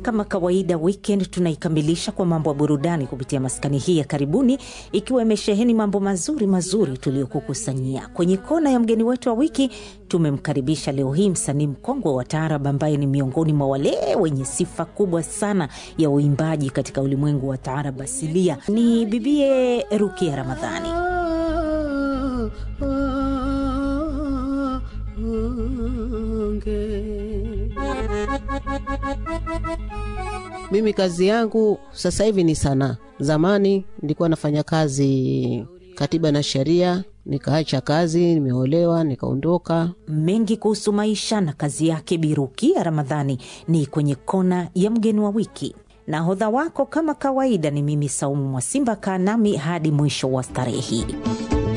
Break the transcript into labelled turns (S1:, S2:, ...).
S1: kama kawaida, weekend tunaikamilisha kwa mambo ya burudani kupitia maskani hii ya karibuni, ikiwa imesheheni mambo mazuri mazuri tuliyokukusanyia. Kwenye kona ya mgeni wetu wa wiki tumemkaribisha leo hii msanii mkongwe wa taarab ambaye ni miongoni mwa wale wenye sifa kubwa sana ya uimbaji katika ulimwengu wa taarab asilia. Ni bibie Rukia Ramadhani.
S2: Mimi kazi yangu sasa hivi ni sanaa. Zamani nilikuwa nafanya kazi katiba na sheria, nikaacha kazi, nimeolewa, nikaondoka.
S1: Mengi kuhusu maisha na kazi yake Birukia Ramadhani ni kwenye kona ya mgeni wa wiki. Nahodha wako kama kawaida ni mimi Saumu Mwasimba. Kaa nami hadi mwisho wa starehe hii.